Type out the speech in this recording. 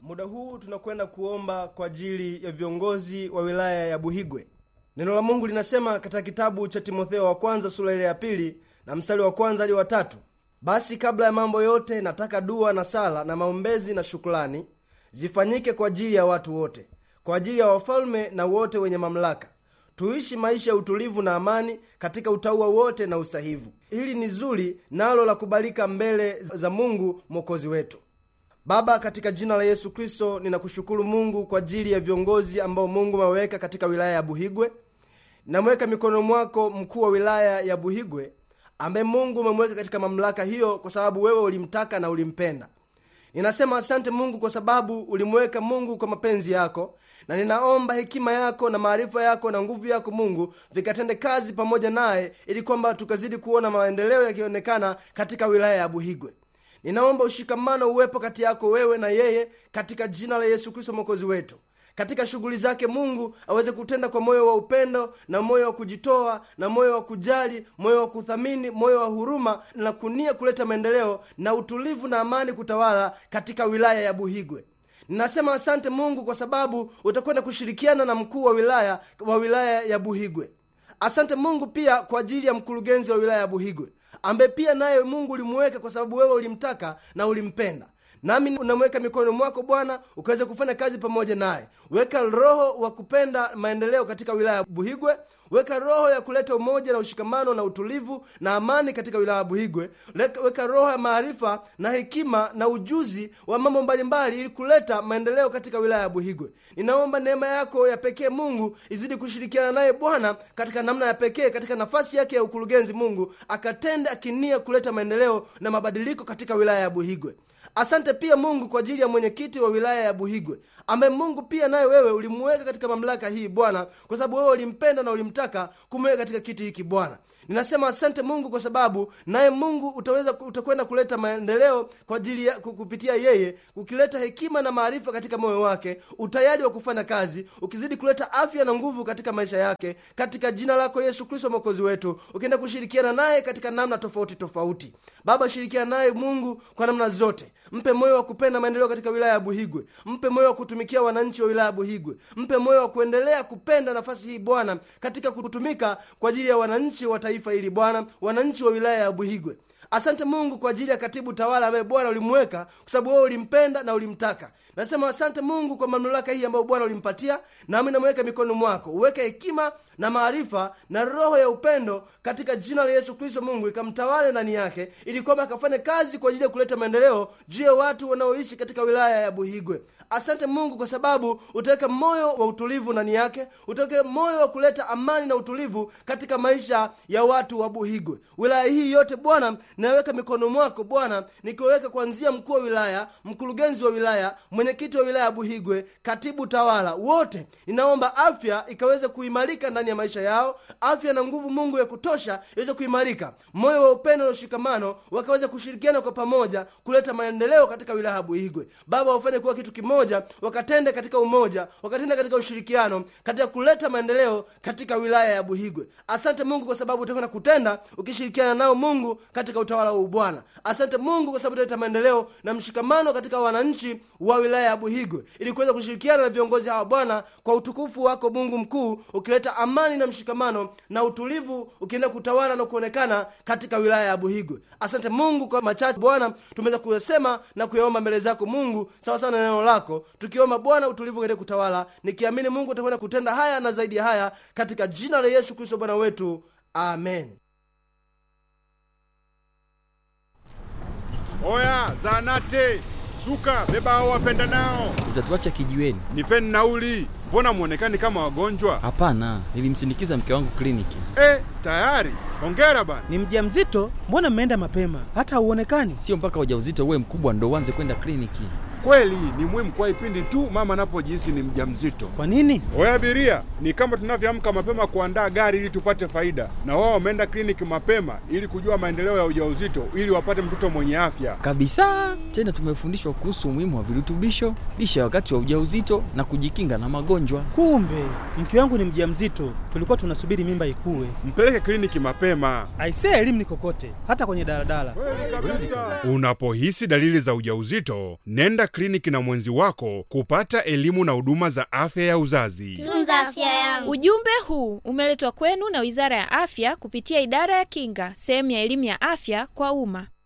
Muda huu tunakwenda kuomba kwa ajili ya viongozi wa wilaya ya Buhigwe. Neno la Mungu linasema katika kitabu cha Timotheo wa kwanza sura ile ya pili na mstari wa kwanza hadi wa tatu basi kabla ya mambo yote nataka dua na sala na maombezi na shukrani zifanyike kwa ajili ya watu wote, kwa ajili ya wafalme na wote wenye mamlaka, tuishi maisha ya utulivu na amani katika utauwa wote na usahivu. Hili ni zuri nalo la kubalika mbele za Mungu mwokozi wetu. Baba, katika jina la Yesu Kristo, ninakushukuru Mungu kwa ajili ya viongozi ambao Mungu ameweka katika wilaya ya Buhigwe. Namweka mikononi mwako mkuu wa wilaya ya Buhigwe ambaye Mungu umemweka katika mamlaka hiyo kwa sababu wewe ulimtaka na ulimpenda. Ninasema asante Mungu kwa sababu ulimweka Mungu kwa mapenzi yako, na ninaomba hekima yako na maarifa yako na nguvu yako Mungu vikatende kazi pamoja naye, ili kwamba tukazidi kuona maendeleo yakionekana katika wilaya ya Buhigwe. Ninaomba ushikamano uwepo kati yako wewe na yeye, katika jina la Yesu Kristo mwokozi wetu katika shughuli zake Mungu aweze kutenda kwa moyo wa upendo na moyo wa kujitoa na moyo wa kujali, moyo wa kuthamini, moyo wa huruma na kunia kuleta maendeleo na utulivu na amani kutawala katika wilaya ya Buhigwe. Ninasema asante Mungu kwa sababu utakwenda kushirikiana na mkuu wa wilaya wa wilaya ya Buhigwe. Asante Mungu pia kwa ajili ya mkurugenzi wa wilaya ya Buhigwe ambaye pia naye Mungu ulimuweka kwa sababu wewe ulimtaka na ulimpenda nami unamweka mikononi mwako Bwana, ukaweza kufanya kazi pamoja naye. Weka roho wa kupenda maendeleo katika wilaya ya Buhigwe. Weka roho ya kuleta umoja na ushikamano na utulivu na amani katika wilaya ya Buhigwe. Weka roho ya maarifa na hekima na ujuzi wa mambo mbalimbali, ili kuleta maendeleo katika wilaya ya Buhigwe. Ninaomba neema yako ya pekee Mungu izidi kushirikiana naye Bwana katika namna ya pekee, katika nafasi yake ya ukurugenzi. Mungu akatende akinia kuleta maendeleo na mabadiliko katika wilaya ya Buhigwe. Asante pia Mungu kwa ajili ya mwenyekiti wa wilaya ya Buhigwe ambaye Mungu pia naye wewe ulimuweka katika mamlaka hii Bwana, kwa sababu wewe ulimpenda na ulimtaka kumweka katika kiti hiki Bwana. Ninasema asante Mungu kwa sababu naye Mungu utaweza utakwenda kuleta maendeleo kwa ajili ya kupitia yeye, ukileta hekima na maarifa katika moyo wake, utayari wa kufanya kazi, ukizidi kuleta afya na nguvu katika maisha yake, katika jina lako Yesu Kristo mwokozi wetu, ukienda kushirikiana naye katika namna tofauti tofauti. Baba, shirikiana naye Mungu kwa namna zote. Mpe moyo wa kupenda maendeleo katika wilaya ya Buhigwe. Mpe moyo wa kutumikia wananchi wa wilaya ya Buhigwe. Mpe moyo wa kuendelea kupenda nafasi hii Bwana, katika kutumika kwa ajili ya wananchi wa taifa hili Bwana, wananchi wa wilaya ya Buhigwe. Asante Mungu kwa ajili ya katibu tawala ambaye Bwana ulimweka kwa sababu wewe ulimpenda na ulimtaka. Nasema asante Mungu kwa mamlaka hii ambayo Bwana ulimpatia, nami namweka mikononi mwako. Uweke hekima na maarifa na roho ya upendo katika jina la Yesu Kristo. Mungu ikamtawale ndani yake, ili kwamba akafanye kazi kwa ajili ya kuleta maendeleo juu ya watu wanaoishi katika wilaya ya Buhigwe. Asante Mungu kwa sababu utaweka moyo wa utulivu ndani yake, utaweka moyo wa kuleta amani na utulivu katika maisha ya watu wa Buhigwe. Wilaya hii yote Bwana naweka mikononi mwako Bwana, nikiweka kuanzia mkuu wa wilaya, mkurugenzi wa wilaya, mwenyekiti wa wilaya ya Buhigwe, katibu tawala, wote ninaomba afya ikaweze kuimarika ndani ya maisha yao, afya na nguvu Mungu ya kutosha iweze kuimarika, moyo wa upendo na ushikamano, wakaweze kushirikiana kwa pamoja kuleta maendeleo katika wilaya ya Buhigwe. Baba, wafanye kuwa kitu kimoja, wakatende katika umoja, wakatende katika ushirikiano, katika kuleta maendeleo katika wilaya ya Buhigwe. Asante Mungu kwa sababu utakwenda kutenda ukishirikiana nao Mungu katika utawala huu Bwana. Asante Mungu kwa sababu utaleta maendeleo na mshikamano katika wananchi wa wilaya ya Buhigwe, ili kuweza kushirikiana na viongozi hawa Bwana, kwa utukufu wako Mungu mkuu, ukileta amani na mshikamano na utulivu, ukienda kutawala na kuonekana katika wilaya ya Buhigwe. Asante Mungu kwa machache Bwana tumeweza kuyasema na kuyaomba mbele zako Mungu, sawa sawa na neno lako, tukiomba Bwana utulivu katika kutawala, nikiamini Mungu utakwenda kutenda haya na zaidi ya haya, katika jina la Yesu Kristo Bwana wetu, amen. Oya, zanate suka, beba hao wapenda nao, Utatuacha kijiweni? nipeni nauli. Mbona mwonekani kama wagonjwa? Hapana, nilimsindikiza mke wangu kliniki. Eh, tayari. Hongera bana. Ni mjamzito? Mbona mmeenda mapema? Hata hauonekani. Sio mpaka ujauzito uwe mkubwa ndo uanze kwenda kliniki. Kweli ni muhimu kwa ipindi tu mama anapojihisi ni mjamzito. Kwa nini? Oya abiria, ni kama tunavyoamka mapema kuandaa gari ili tupate faida, na wao wameenda kliniki mapema ili kujua maendeleo ya ujauzito ili wapate mtoto mwenye afya. Kabisa. Tena tumefundishwa kuhusu umuhimu wa virutubisho, lishe wakati wa ujauzito na kujikinga na magonjwa. Kumbe mke wangu ni mjamzito, tulikuwa tunasubiri mimba ikue. Mpeleke kliniki mapema. Aisee, elimu ni kokote, hata kwenye daladala. Unapohisi dalili za ujauzito, nenda kliniki na mwenzi wako kupata elimu na huduma za afya ya uzazi. Tunza afya yangu. Ujumbe huu umeletwa kwenu na Wizara ya Afya kupitia Idara ya Kinga, sehemu ya elimu ya afya kwa umma.